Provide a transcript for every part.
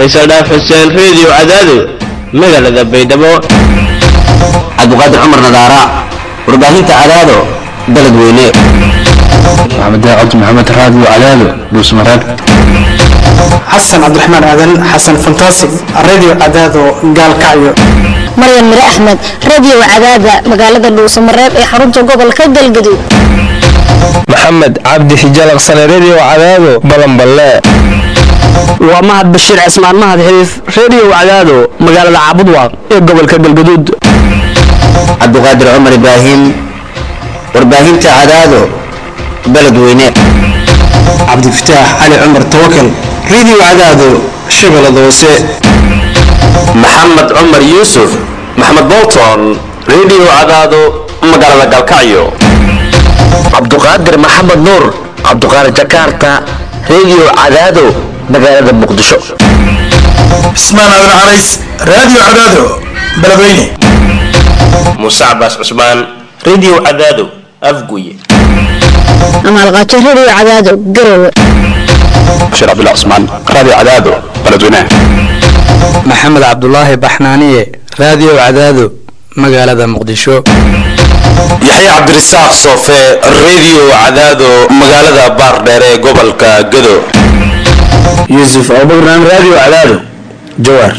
faysal dhaaf xuseen reediyo cadaado magaalada baydhabo cabdiqaadir cumar nadaara warbaahinta cadaado dalad weyne maxamed cabdi maxamed raadiyo cadaado dhuusmareeb xasan cabdiraxmaan aadan xasan fantaasig radio cadaado gaalkacyo maryan mire axmed radio cadaada magaalada dhuusamareeb ee xarunta gobolka galgaduud maxamed cabdi xijalaqsane redio cadaado balanballe waa mahad bashiir cismaan mahad xiriif redio cadaado magaalada caabudwaaq ee gobolka galgaduud cabdiqaadir cumar ibraahim warbaahinta cadaado baled weyne cabdifataax cali cumar tawakal radio cadaado shabeellada hoose maxamed cumar yuusuf maxamed bolton redio cadaado magaalada galkacyo cabduqaadir maxamed nuur cabduqaadir jakarta redio cadaado magaalada muqdisho cismaan aadan carays radio cadaado beledweyne muuse cabaas cusmaan redio cadaado afguye amaalqaajo radio cadaado garowe bashiir cabdullah cusmaan radio cadaado beledweyne maxamed cabdulaahi baxnaaniye radio cadaado magaalada muqdisho yaxya cabdirasaaq soofe redio cadaado magaalada baardheer ee gobolka gado yuusuf abubakran radio cadaado jawaar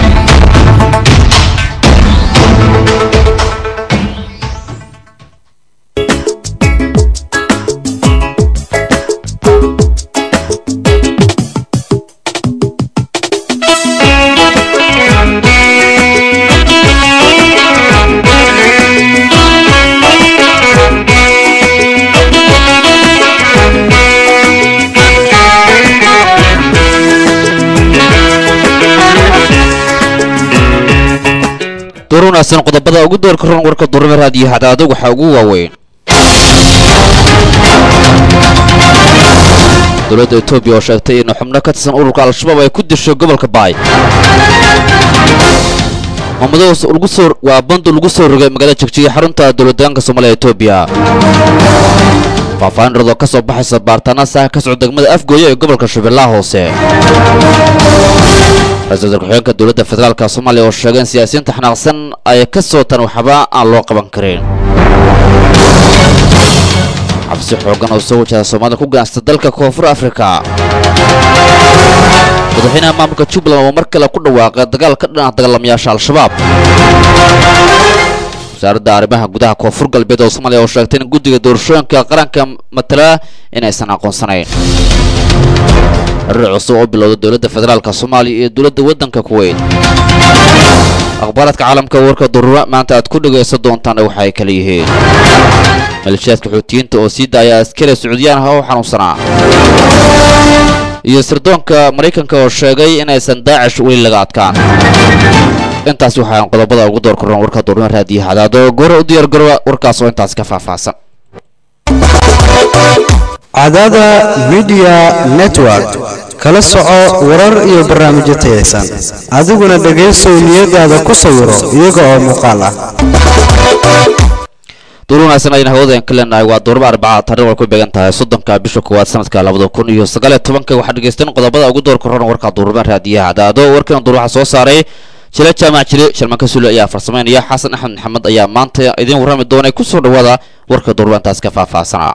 door wanaagsan qodobada ugu doorka ron warka durame raadiyo hadaado waxaa ugu waaweyn dowladda etoobiya oo sheegtay in xubno ka tirsan ururka al-shabaab ay ku dishay gobolka baay maamadoos waa bandu lagu soo rogay magaalada jegjiga xarunta dowladdeegaanka soomaaliya etoobiya faahfaahin radoo ka soo baxaysa baartaana saaha ka socda degmada afgooya ee gobolka shabeellaha hoose ra-isul wasaar ku-xigeenka dowladda federaalka soomaaliya oo sheegay in siyaasiyiinta xanaaqsan ay ka soo tan waxba aan loo qaban karin cabsi xoogan oo soo wajahda soomaalida ku ganacsata dalka koonfur afrika madaxweynaha maamulka jubbaland oo mar kale ku dhawaaqay dagaal ka dhan ah dagaalamayaasha al-shabaab wasaaradda arrimaha gudaha koonfur galbeed oo soomaaliya oo sheegtay in guddiga doorashooyinka qaranka matala inaysan aqoonsanayn xiriir cusub oo bilowda dowladda federaalka soomaaliya iyo dowladda waddanka kuweyt akhbaaraadka caalamka warka durura maanta aad ku dhegaysan doontaan waxay kala yihiin maleeshiyaadka xuutiyiinta oo sii daaya askari sacuudiyaan ah oo xanuunsanaa iyo sirdoonka maraykanka oo sheegay inaysan daacish weli laga adkaan intaas waxaan qodobada ugu door korran warka duruma raadiyo hadaado goora u diyaar garowa warkaas oo intaas ka faahfaahsan cadaada midiya network kala soco warar iyo barnaamijyo tayaysan adiguna dhegaysow niyadaada ku sawiro iyaga oo muuqaal ah duur wanaagsan ayaan hawadaen ka leenahay waa duurba arbaca taariikh ay ku beegan tahay soddonka bisha koowaad sanadka labada kun iyo sagaal iyo tobanka waxaa dhegaysteen qodobada ugu door korran warka duurba raadiyaha cadaado warkan duur waxaa soo saaray jile jaamac jile sharmanka suule ayaa farsamaynaya xasan axmed maxamed ayaa maanta idiin warrami doonay kusoo dhawaada warka duurba intaas ka faahfaahsanaa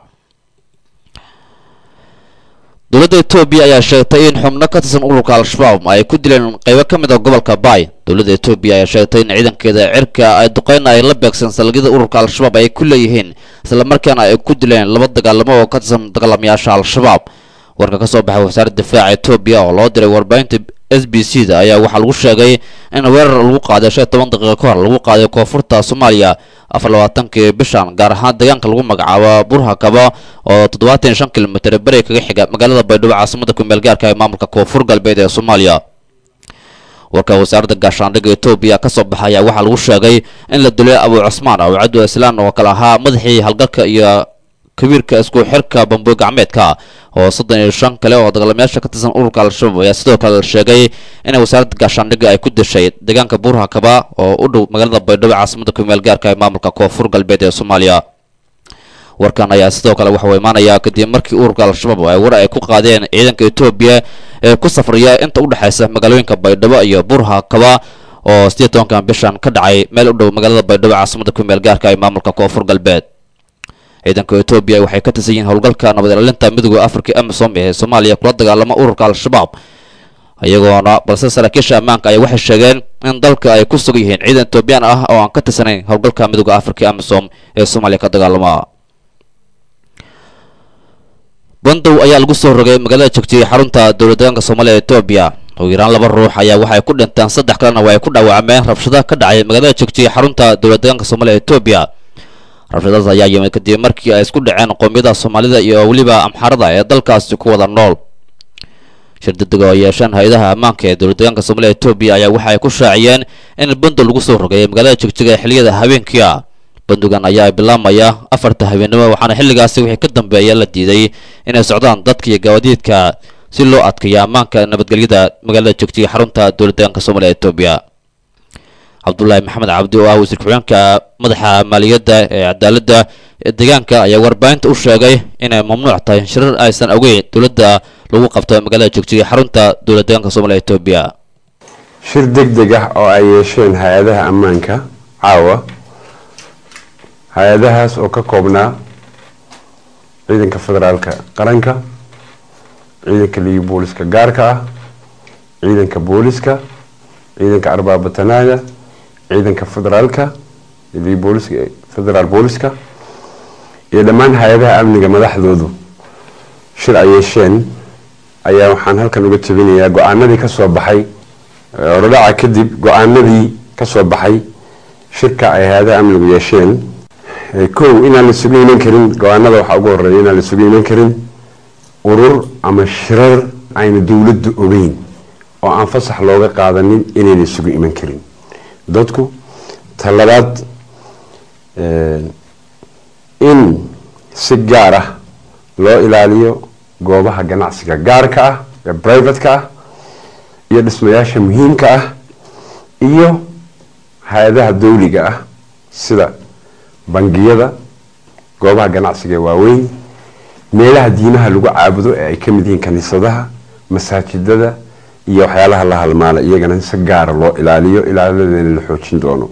dowladda etoobiya ayaa sheegtay in xubno ka tirsan ururka al-shabaab ay ku dileen qaybo ka mid a gobolka baay dowladda etoobiya ayaa sheegtay in ciidankeeda cirka ay duqeyna ay la beegsan salgyada ururka al-shabaab ay ku leeyihiin islamarkaana ay ku dileen laba dagaalamo oo ka tirsan dagaalamayaasha al-shabaab warka ka soo baxay wasaaradda difaaca etoobiya oo loo diray warbaahinta s b c da ayaa waxaa lagu sheegay in weerar lagu qaaday shan iyo toban daqiiqo ka hor lagu qaaday koonfurta soomaaliya afar labaatankii bishan gaar ahaan deegaanka lagu magacaabo burhakaba oo toddobaatan iyo shan kilomitir beri kaga xiga magaalada baydhabo caasimada kumeel gaarka ee maamulka koonfur galbeed ee soomaaliya warka wasaaradda gaashaandhigga etoobiya ka soo baxay ayaa waxaa lagu sheegay in la dilay abu cusmaan oo cabdu islaan oo kale ahaa madaxii halgalka iyo kabiirka isku xirka bamboy gacmeedka oo soddon iyo shan kale oo dagaalamayaasha ka tirsan ururka al-shabaab ayaa sidoo kale la sheegay inay wasaaradda gaashaandhigga ay ku dishay deegaanka buurhakaba oo u dhow magaalada baydhabo caasimada kumeel gaarka ee maamulka koonfur galbeed ee soomaaliya warkan ayaa sidoo kale waxauu imaanayaa kadib markii ururka al-shabaab ay war ay ku qaadeen ciidanka etoobiya ee ku safraya inta u dhexaysa magaalooyinka baydhabo iyo burha kaba oo siddeed tobankan bishan ka dhacay meel u dhow magaalada baydhabo caasimada ku meel gaarka ee maamulka koonfur galbeed ciidanka etoobiya waxay ka tirsan yihiin howlgalka nabad ilaalinta midooda afrika amisom ee soomaaliya kula dagaalama ururka al-shabaab iyagoona balse saraakiisha ammaanka ayaa waxay sheegeen in dalka ay ku sugan yihiin ciidan etoobiyaan ah oo aan ka tirsanayn howlgalka midooda afrika amisom ee soomaaliya ka dagaalama bandow ayaa lagu soo rogay magaalada jogjiye xarunta dowlad deegaanka soomaaliya etoobiya ugu yaraan laba ruux ayaa waxay ku dhinteen saddex kalena waa ay ku dhaawacmeen rabshada ka dhacay magaalada jogjiye xarunta dowlad deegaanka soomaaliya etoobiya rabshadaas ayaa yimid kadib markii ay isku dhaceen qoomiyada soomaalida iyo weliba amxarada ee dalkaasi ku wada nool shir degdeg oo yeesheen hay-adaha ammaanka ee dowlad deegaanka soomaaliya etoobiya ayaa waxa ay ku shaaciyeen in bandow lagu soo rogay magaalada jegjiga ee xilliyada habeenkii ah bandowgan ayaa bilaamaya afarta habeennimo waxaana xilligaasi wixii ka dambeeya la diiday inay socdaan dadka iyo gawaadiidka si loo adkeeyo ammaanka nabadgelyada magaalada jegjiga xarunta dowlad deegaanka soomaaliya etoobiya cabdulaahi maxamed cabdi oo ah wasiir ku-xigeenka madaxa maaliyadda ee cadaaladda ee deegaanka ayaa warbaahinta u sheegay inay mamnuuc tahay shirar aysan ogeyn dowladda lagu qabto magaalada jogjiga xarunta dowlad deegaanka soomaaliya etoobiya shir deg deg ah oo ay yeesheen hay-adaha ammaanka caawa hay-adahaas oo ka koobnaa ciidanka federaalka qaranka ciidanka liigi booliska gaarka ah ciidanka booliska ciidanka arbaabatanaada ciidanka federaalka liigi booliska federaal booliska iyo dhammaan hay-adaha amniga madaxdoodu shir ay yeesheen ayaa waxaan halkan uga tabinayaa go-aanadii kasoo baxay orodhaca kadib go-aanadii kasoo baxay shirka ay hay-adaha amnigu yeesheen kow inaan la isugu iman karin go-aanada waxaa ugu horeeya inaan la isugu iman karin urur ama shirar ayna dowladdu ogeyn oo aan fasax looga qaadanin inayna isugu iman karin dadku talabaad in si gaar ah loo ilaaliyo goobaha ganacsiga gaarka ah ee brivatka ah iyo dhismayaasha muhiimka ah iyo hay-adaha dawliga ah sida bangiyada goobaha ganacsiga ee waaweyn meelaha diimaha lagu caabudo ee ay ka mid yihiin kaniisadaha masaajidada iyo waxyaalaha la halmaala iyagana si gaara loo ilaaliyo ilaaladeena la xoojin doono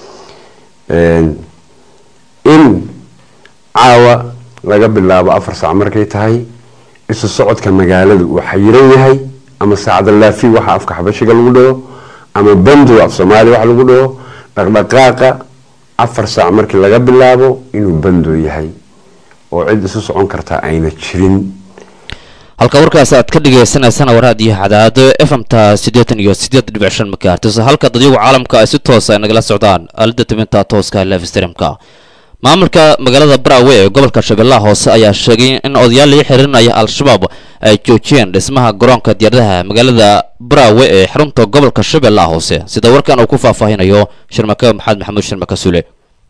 in caawa laga bilaabo afar saac markay tahay isu socodka magaaladu uu xayiran yahay ama saacadalaafi waxa afka xabashiga lagu dhaho ama bandow af soomaaliya wax lagu dhaho dhaqdhaqaaqa afar saac markii laga bilaabo inuu bandow yahay oo cid isu socon kartaa ayna jirin halka warkaas aad ka dhagaysanaysana waraadiyo cadaado efmta siddeetan iyo siddeed dhibic shan makaartis halka dadyagu caalamka ay si toosa ay nagala socdaan aalada tibinta tooska live streamka maamulka magaalada baraawe ee gobolka shabeellaha hoose ayaa sheegay in odayaal laga xihiirinaya al-shabaab ay joojiyeen dhismaha garoonka diyaaradaha magaalada baraawe ee xarunta gobolka shabeellaha hoose sida warkan uu ku faahfaahinayo shirmake maxamed maxamuud shirmake sule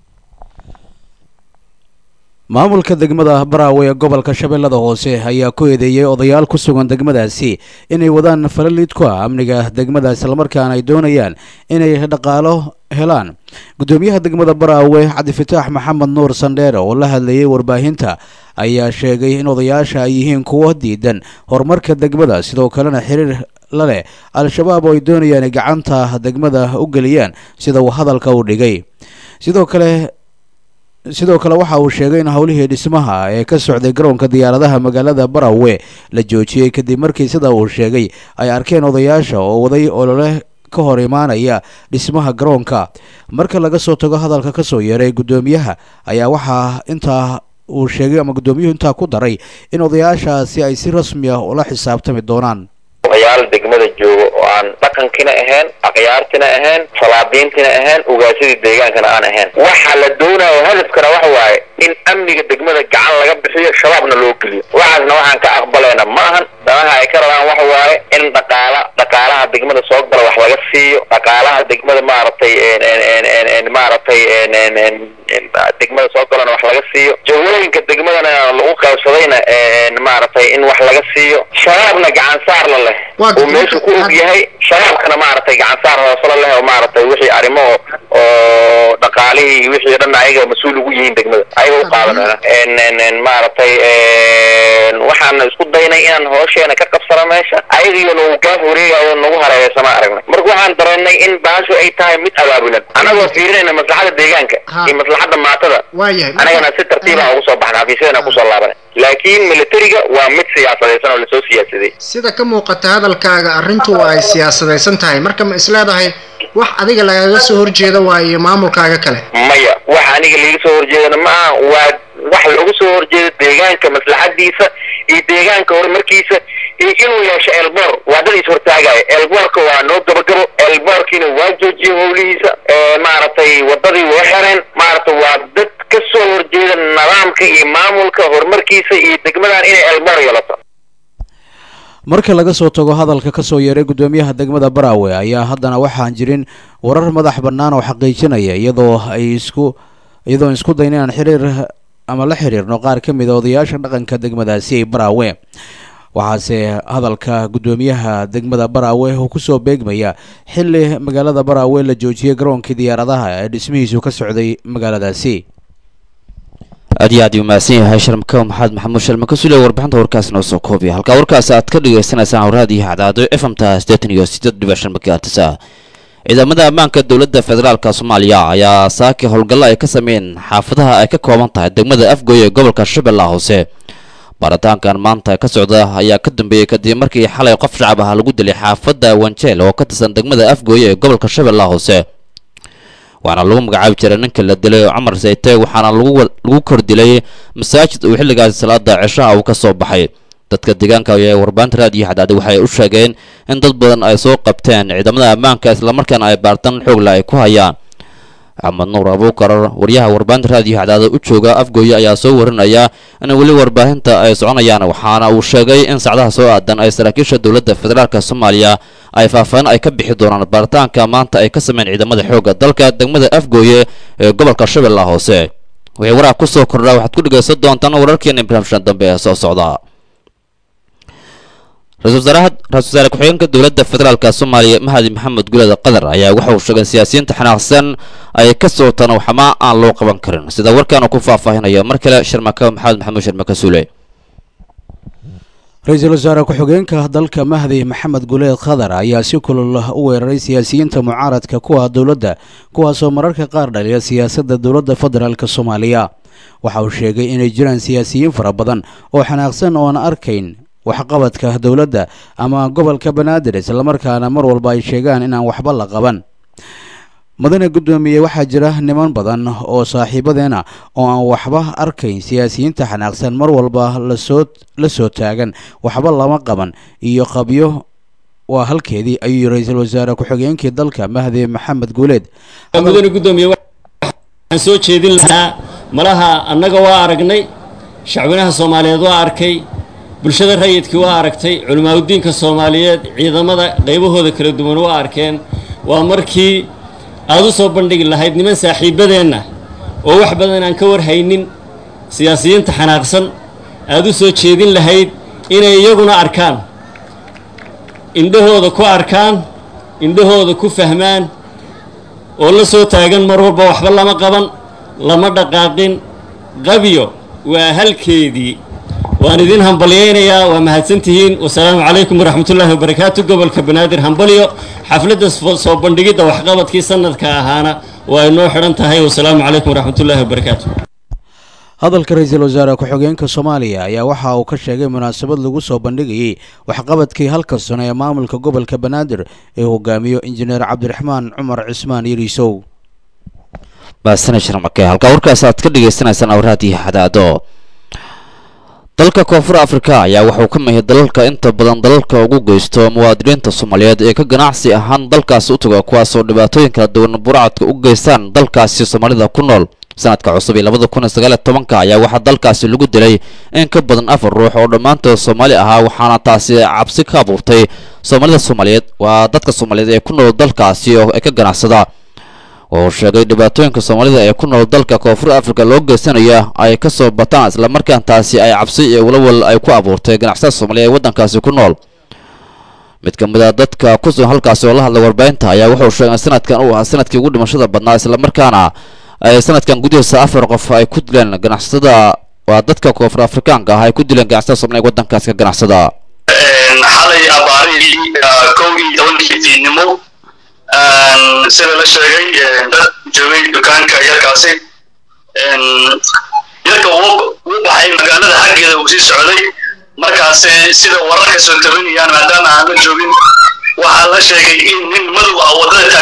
maamulka degmada baraawe ee gobolka shabeellada hoose ayaa ku eedeeyey odayaal ku sugan degmadaasi inay wadaan falalid ku ah amniga degmada islamarkaana ay doonayaan inay dhaqaalo helaan gudoomiyaha degmada baraawe cabdifataax maxamed nuur sandheere oo la hadlayay warbaahinta ayaa sheegay in odayaasha ay yihiin kuwo diidan horumarka degmada sidoo kalena xiriir la leh al-shabaab oo ay doonayaan inay gacanta degmada u geliyaan sida uu hadalka u dhigay sidoo kale sidoo kale waxa uu sheegay in howlihii dhismaha ee ka socday garoonka diyaaradaha magaalada barawe la joojiyey kadib markii sida uu sheegay ay arkeen odayaasha oo waday olole ka hor imaanaya dhismaha garoonka marka laga soo tago hadalka kasoo yeeray gudoomiyaha ayaa waxaa intaa uu sheegay ama gudoomiyuhu intaa ku daray in odayaashaasi ay si rasmi ah ula xisaabtami doonaan odayaal degmada jooga oo aan dhaqankiina ahayn akhyaartina ahayn salaadiintina ahayn ugaasadii deegaankana aan ahayn waxa la doonayo hadafkana waxa waaye in amniga degmada gacan laga bixiyo shabaabna loo geliyo waxaasna waxaan ka aqbalayna ma ahan danaha ay ka rabaan waxa waaye in dhaqaala dhaqaalaha degmada soo gala wax laga siiyo dhaqaalaha degmada maaragtay maaragtay degmada soo galana wax laga siiyo jawooyinka degmadana lagu qaybsadayna maaragtay in wax laga siiyo shabaabna gacan saar la leh oo meeshu ku og yahay shabaabkana maaragtay gacan saar hoosela leh oo maaragtay wixii arrimo oo dhaqaali dhaqaalihii iyo wixii dhan ayaga mas-uul ugu yihiin degmada ayaga u qaadanayna En- en- en maaragtay en, waxaan isku daynay inaan hoosheena ka qabsano meesha ayagiyo nagu gaaf wareegayo nagu hareereysama aragnay marka waxaan dareennay in baashu ay tahay mid abaabulan anagoo fiirinayna maslaxada deegaanka iyo maslaxada maatada waayahay anagana si tartiiba ugu soo baxna xafiisyadana kusoo laabanay laakiin militariga waa mid siyaasadaysan oo lasoo siyaasaday sida ka muuqata hadalkaaga arrintu ay siyaasadaysan tahay marka ma isleedahay wax adiga lagaga soo horjeeda waayo maamulkaaga kale maya wax aniga liiga soo horjeedana maaha waa wax lagu soo horjeedo deegaanka maslaxadiisa iyo deegaanka horumarkiisa iyo inuu yeesho elboor waa dad is hortaagaya elboorka waa noo gabagabo elboorkiina waa joojiyey howlihiisa ee maaragtay wadadii way xereen maaragtay waa dad ka soo horjeeda nidaamka iyo maamulka horumarkiisa iyo degmadan inay elboor yeelato marka laga soo tago hadalka ka soo yeeray guddoomiyaha degmada baraawe ayaa haddana waxaan jirin warar madax bannaan oo xaqiijinaya iyadoo ay isku iyadoo isku dayn inaan xiriir ama la xiriirno qaar ka mid a odayaasha dhaqanka degmadaasi baraawe waxaase hadalka guddoomiyaha degmada baraawe uu kusoo beegmaya xilli magaalada baraawe la joojiyey garoonkii diyaaradaha ee dhismihiisu ka socday magaaladaasi aad iyo aad uu mahadsan yahay sharmka maxamed maxamuud sharmaka sule warbixinta warkaas noo soo koobiya halkaa warkaas aad ka dhagaysanaysaan hawraadiyo hacdaado f m ta siddeetan iyo siddeed dhibic shan megahertsa ciidamada ammaanka dowladda federaalka soomaaliya ayaa saaki howlgallo ay ka sameeyeen xaafadaha ay ka kooban tahay degmada afgooy ee gobolka shabeellaha hoose baaritaankan maanta ka socda ayaa ka dambeeyey kadib markii xalay qof shacab ah lagu dilay xaafadda wanjeel oo ka tirsan degmada afgooy ee gobolka shabeellaha hoose waxaana lagu magacaabi jiray ninka la dilay cumar sayte waxaana lagu lagu kor dilay masaajid uu xilligaasi salaada cishaha uu ka soo baxay dadka deegaanka ee warbaahinta raadiyo xadaade waxay u sheegeen in dad badan ay soo qabteen ciidamada ammaanka islamarkaana ay baaritaan xoogla ay ku hayaan axmed nuur abuukar waryaha warbaahinta raadiyo xadaade u jooga afgooye ayaa soo warinaya in weli warbaahinta ay soconayaan waxaana uu sheegay in sacdaha soo aadan ay saraakiisha dowladda federaalk soomaaliya ay faahfaahin ay ka bixi doonaan baaritaanka maanta ay ka sameyn ciidamada xoogga dalka degmada afgooye ee gobolka shabeellaha hoose wixii waraaq ku soo kordhaa waxaad ku dhegaysan doontaan wararkeena barnaamijkan dambe ee soo socda ra-isul wasaaraha ra-isul wasaare ku-xigeenka dowladda federaalka soomaaliya mahadi maxamed gulada qadar ayaa waxa uu sheegay siyaasiyiinta xanaaqsan ay ka socotaan waxma aan loo qaban karin sida warkaan uu ku faahfaahinayo mar kale sharmaka maxamed maxamuud sharmaka suule ra-iisul wasaare ku-xigeenka dalka mahdi maxamed guleed khadar ayaa si kulul u weeraray siyaasiyiinta mucaaradka kuwa dowladda kuwaasoo mararka qaar dhaliya siyaasadda dowladda federaalk soomaaliya waxa uu sheegay inay jiraan siyaasiyiin fara badan oo xanaaqsan oo aan arkayn waxqabadka dowladda ama gobolka banaadir islamarkaana mar walba ay sheegaan inaan waxba la qaban madane guddoomiye waxaa jira niman badan oo saaxiibadeena oo aan waxba arkayn siyaasiyiinta xanaaqsan mar walba lasoo la soo taagan waxba lama qaban iyo qabyo waa halkeedii ayuu ra-iisul wasaare ku-xigeenkii dalka mahdi maxamed guuleed mudane guddoomiye waxaan soo jeedin lahaa malaha annaga waa aragnay shacwinaha soomaaliyeed waa arkay bulshada rayidkii waa aragtay culimaadudiinka soomaaliyeed ciidamada qaybahooda kala duwan waa arkeen waa markii aad u soo bandhigi lahayd niman saaxiibbadeenna oo wax badan aan ka warhaynin siyaasiyiinta xanaaqsan aad u soo jeedin lahayd inay iyaguna arkaan indhahooda ku arkaan indhahooda ku fahmaan oo la soo taagan mar walba waxba lama qaban lama dhaqaaqin qabyo waa halkeedii waan idin hambalyaynayaa waa mahadsantihiin wasalaamu calaykum waraxmatullaahi wabarakaatu gobolka banaadir hambalyo xafladda soo bandhigidda waxqabadkii sanadka ahaana waa inoo xidhan tahay wasalaamu calaykum waraxmatullaahi wabarakaatu hadalka ra-iisul wasaare ku-xigeenka soomaaliya ayaa waxa uu ka sheegay munaasabad lagu soo bandhigayay waxqabadkii halka sano ee maamulka gobolka banaadir ee hogaamiyo injineer cabdiraxmaan cumar cismaan yariisow baasana sharmake halkaa warkaas aad ka dhagaysanaysaan awraadiyo xadaado dalka koonfur afrika ayaa waxauu ka mahiyay dalalka inta badan dalalka ugu geysto muwaadiniinta soomaaliyeed ee ka ganacsi ahaan dalkaasi u taga kuwaasoo dhibaatooyin kala duwan burcadka u geystaan dalkaasi soomaalida ku nool sanadka cusub ee labada kun iyo sagaal iyo tobanka ayaa waxaa dalkaasi lagu dilay in ka badan afar ruux oo dhammaantood soomaali ahaa waxaana taasi cabsi ka abuurtay soomaalida soomaaliyeed waa dadka soomaaliyeed ee ku nool dalkaasi oo ay ka ganacsada oo sheegay dhibaatooyinka soomaalida ee ku nool dalka koonfur afrika loo geysanaya ay ka soo bataan islamarkaan taasi ay cabsi iyo walawal ay ku abuurtay ganacsada soomaaliya ee waddankaasi ku nool mid ka mid a dadka ku sugan halkaasi oo la hadlay warbaahinta ayaa wuxuu sheegay sanadkan uu ahaa sanadkii ugu dhimashada badnaa islamarkaana ay sanadkan gudihiisa afar qof ay ku dileen ganacsatada waa dadka koonfur afrikaanka ah ay ku dileen ganacsatada subnay waddankaas ka ganacsada xalay abaarihii kow iyo tobankii fiidnimo sida la sheegay dad joogay dukaanka yarkaasi yarka uu baxay magaalada xaggeeda uu sii socday markaas sida wararka soo tabanayaan maadaama aan la joogin waxaa la sheegay in nin madow ah wadada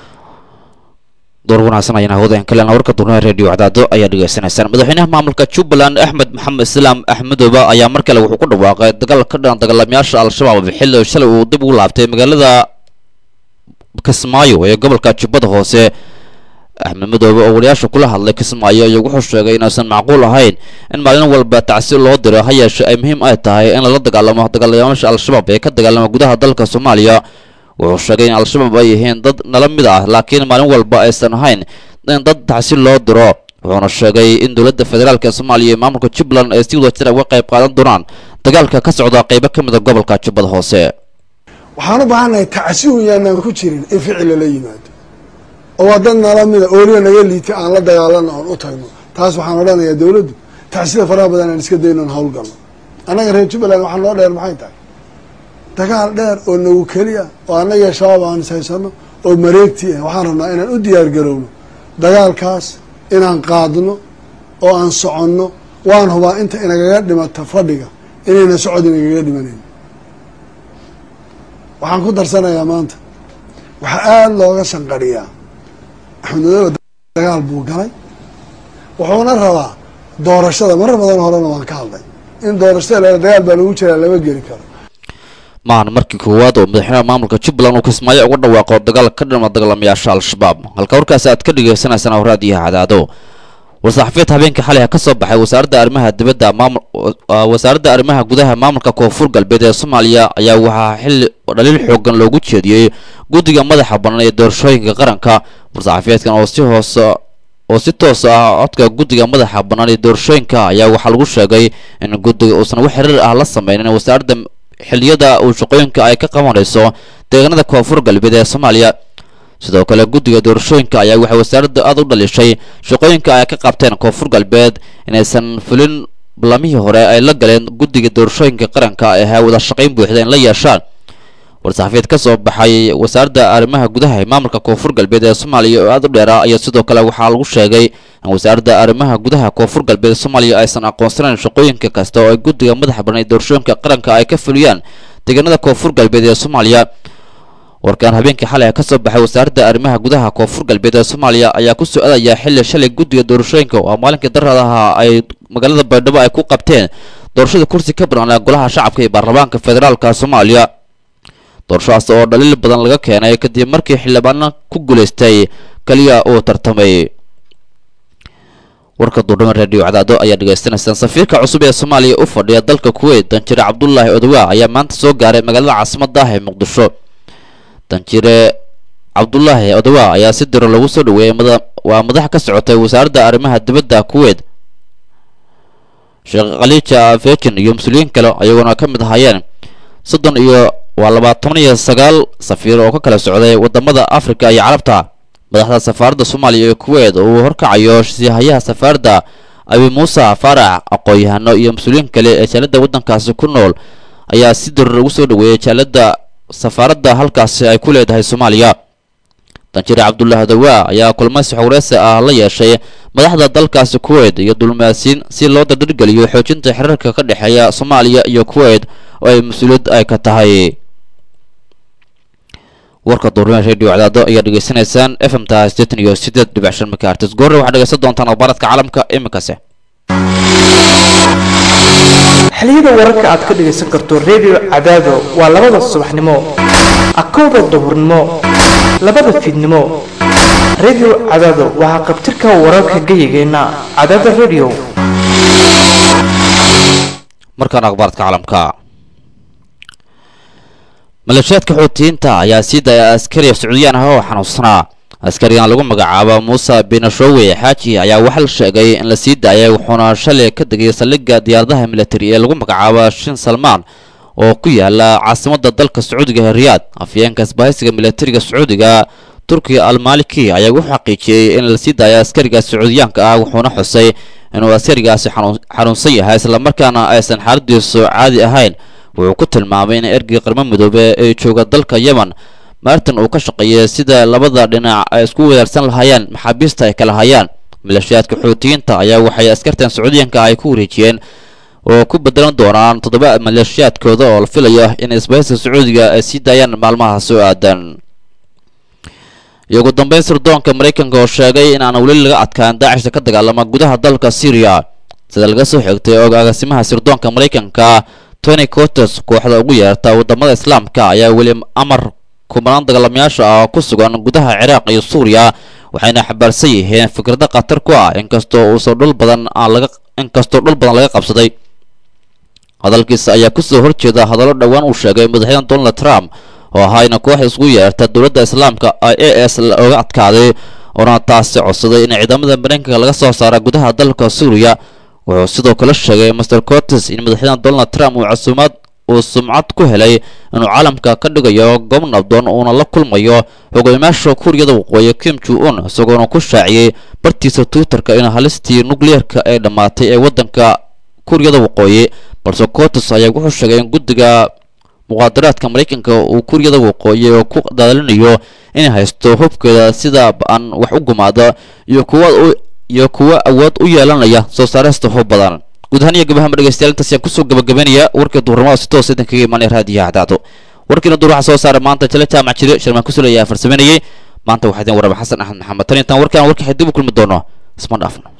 door wanaagsan ayaan hawada kalena warka durnaha radio cadaado ayaa dhegaysanaysaan madaxweynaha maamulka jubbaland axmed maxamed islaam axmedooba ayaa mar kale wuxuu ku dhawaaqay dagaal ka dhan dagaalamayaasha al-shabaab xilli shalay uu dib ugu laabtay magaalada kismaayo ee gobolka jubbada hoose axmed madoobe oo wariyaasha kula hadlay kismaayo ayaa wuxuu sheegay inaysan macquul ahayn in maalin walba tacsi loo diro ha yeeshe ay muhiim ay tahay in lala dagaalamo dagaalamayaasha al-shabaab ee ka dagaalama gudaha dalka soomaaliya wuxuu sheegay in al-shabaab ay yihiin dad nala mid ah laakiin maalin walba aysan ahayn in dad tacsi loo diro wuxuuna sheegay in dowladda federaalk ee soomaaliya iyo maamulka jubbaland ay si wadajira uga qayb qaadan doonaan dagaalka ka socda qaybo ka mid a gobolka jubbada hoose waxaan u baahannahay tacsi un yaanaan ku jirin in ficil lala yimaado oo waa dad nala mida ooliya naga liitay aan la dagaalano oon u tagno taas waxaan odhanayaa dowladdu tacsida faraha badan aan iska dayno on hawlgalno annaga reer jubbaland waxaa noo dheer maxay tahay dagaal dheer oo nagu keliya oo annaga shabaab aan is haysano oo mareegti ah waxaan rabnaa inaan u diyaar garowno dagaalkaas inaan qaadno oo aan soconno waan hubaa inta inagaga dhimata fadhiga inayna socod inagaga dhimanayn waxaan ku darsanayaa maanta waxaa aada looga shanqadhiyaa axmed madoobe dagaal buu galay wuxuuna rabaa doorashada marar badan horena waan ka hadlay in doorashada la dagaal baa lagu jiraa lama geli karo maahan markii koowaad oo madaxweynaha maamulka jubbaland uu kismaayo uga dhawaaqo dagaal ka dhama dagaalamayaasha al-shabaab halka warkaasi aad ka dhagaysanaysaan awraadiyaha cadaado war-saxafiyeed habeenkii xalay ka soo baxay wasaaradda arrimaha dibadda maamul wasaaradda arrimaha gudaha maamulka koonfur galbeed ee soomaaliya ayaa waxaa xilli dhaliil xoogan loogu jeediyey guddiga madaxa bannaan ee doorashooyinka qaranka war-saxafiyeedkan oo si hoos oo si toos ah codka guddiga madaxa bannaan ee doorashooyinka ayaa waxaa lagu sheegay in guddiga uusan wax xiriir ah la sameynin wasaaradda xilliyada uu shaqooyinka ay ka qabanayso deegaanada koonfur galbeed ee soomaaliya sidoo kale guddiga doorashooyinka ayaa waxay wasaaradda aada u dhalishay shaqooyinka ay ka qabteen koonfur galbeed inaysan fulin ballamihii hore ay la galeen guddiga doorashooyinka qaranka ee ahaa wada shaqayn buuxda in la yeeshaan war-saxafiyeed ka soo baxay wasaaradda arrimaha gudaha ee maamulka koonfur galbeed ee soomaaliya oo aada u dheeraa ayaa sidoo kale waxaa lagu sheegay in wasaaradda arrimaha gudaha koonfur galbeed soomaaliya aysan aqoonsanayn shaqooyinka kasta oo ay guddiga madaxa banaan ee doorashooyinka qaranka ay ka fuliyaan deegaanada koonfur galbeed ee soomaaliya warkaan habeenkii xalay ka soo baxay wasaaradda arrimaha gudaha koonfur galbeed ee soomaaliya ayaa ku soo aadayaa xilli shalay guddiga doorashooyinka oo maalinkii daradaha ay magaalada baydhabo ay ku qabteen doorashada kursi ka banaan golaha shacabka iyo baarlamaanka federaalka soomaaliya doorashadaas oo dhaliil badan laga keenay kadib markii xildhibaano ku guulaystay kaliya uu tartamay warka duurdhama radio cadaado ayaa dhegaystanaysaan safiirka cusub ee soomaaliya u fadhiya dalka kuweyt danjire cabdulaahi odowa ayaa maanta soo gaaray magaalada caasimadda ah ee muqdisho danjire cabdulaahi odowa ayaa si diro lagu soo dhaweeyay waa madax ka socotay wasaaradda arrimaha dibadda kuweyt sheekh khaliija fejin iyo mas-uuliyiin kale ayagoona ka mid ahaayeen soddon iyo waa labaatan iyo sagaal safiir oo ka kala socday wadamada africa iyo carabta madaxda safaaradda soomaaliya ee kuweyt oo uu horkacayo sihayaha safaaradda abi muuse faarax aqoon-yahano iyo mas-uuliyiin kale ee jaalada waddankaasi ku nool ayaa si dirir ugu soo dhaweeyay jaalada safaaradda halkaasi ay ku leedahay soomaaliya danjire cabdullaahi dawaa ayaa kulmaysi xogreesi ah la yeeshay madaxda dalkaasi kuweyt iyo dulmaasiin si loo dardargeliyo xoojinta xiriirka ka dhexeeya soomaaliya iyo kuweyt oo ay mas-uuliyad ay ka tahay warka duurmee radio cadaado ayaa dhegaysanaysaan f m ta sideetan iyo sideed dhibic shan makaartis goorre waxaad dhegaysan doontaan akhbaaradka caalamka iminkase xiliyada wararka aad ka dhegaysan karto redio cadaado waa labada subaxnimo akowda duhurnimo labada fiidnimo redio cadaado waxaa qabtirka wararka geyigeenna cadaada redio markaan akhbaaradka caalamka maleeshiyaadka xuutiyiinta ayaa sii daya askari sacuudiyaan ah oo xanuunsanaa askarigan lagu magacaabo muuse binashowe xaaji ayaa waxaa la sheegay in la sii daayay wuxuuna shalay ka degay saldhigga diyaaradaha militari ee lagu magacaabo shin salmaan oo ku yaala caasimadda dalka sacuudiga ee riyaad afyeenka isbahaysiga militariga sacuudiga turkiga almaliki ayaa u xaqiijiyey in la sii daaya askariga sacuudiyaanka ah wuxuuna xusay inuu askarigaasi xanuunsan yahay islamarkaana aysan xaaladiisu caadi ahayn wuxuu ku tilmaamay in ergii qarmo midoobe ee jooga dalka yemen martin uu ka shaqeeyay sida labada dhinac ay isku wadaarsan lahaayeen maxaabiista ay kala hayaan maleeshiyaadka xuutiyiinta ayaa waxay askartan sacuudiyanka ay ku wareejiyeen oo ku bedelan doonaan toddoba maleeshiyaadkooda oo la filayo in isbahayska sacuudiga ay sii daayaan maalmaha soo aadan iyo ugu dambeyn sirdoonka maraykanka oo sheegay in aan weli laga adkaan daacishta ka dagaalama gudaha dalka syriya sida laga soo xigtay og agaasimaha sirdoonka maraykanka tony cotes kooxda ugu yeerta wadamada islaamka ayaa weli amar kumanaan dagaalamayaasha ah ku sugan gudaha ciraaq iyo suuriya waxayna xabaarsan yihiin fikrado khatar ku ah inkastoo uusan dhul badan aan laga inkastoo dhul badan laga qabsaday hadalkiisa ayaa kusoo horjeeda hadallo dhowaan uu sheegay madaxweyne donald trump oo ahaa ina koox isgu yeerta dowladda islaamka a s looga adkaaday oona taasi codsaday in ciidamada maraykanka laga soo saara gudaha dalka suuriya wuxuu sidoo kale sheegay master cortes in madaxweyne donald trump uu casuumaad uu sumcad ku helay inuu caalamka ka dhigayo goob nabdoon uuna la kulmayo hogaamiyaasha kuuriyada waqooyi kim ju-un isagoona ku shaaciyey bartiisa twitterka in halistii nukliyeerka ay dhammaatay ee waddanka kuuriyada waqooyi balse cortes ayaa wuxuu sheegay in guddiga muqaadaraadka maraykanka uu kuuriyada waqooyi oo ku daalinayo inay haysto hubkeeda sida ba-an wax u gumaada iyo kuwa iyo kuwa awood u yeelanaya soo saarista hub badan guud ahaan iyo gabahama dhegeystayaal intaas ayaan kusoo gabagabeynaya warkii duurnimada si toos idin kaga imaanaya raadiyaha cadaado warkiina duur waxaa soo saaray maanta jale jaamac jire sharmaan kusulaya farsameynayay maanta waxaa idin waraba xasan axmed maxamed tan intaan warkaan warkii dib u kulmi doono isma dhaafno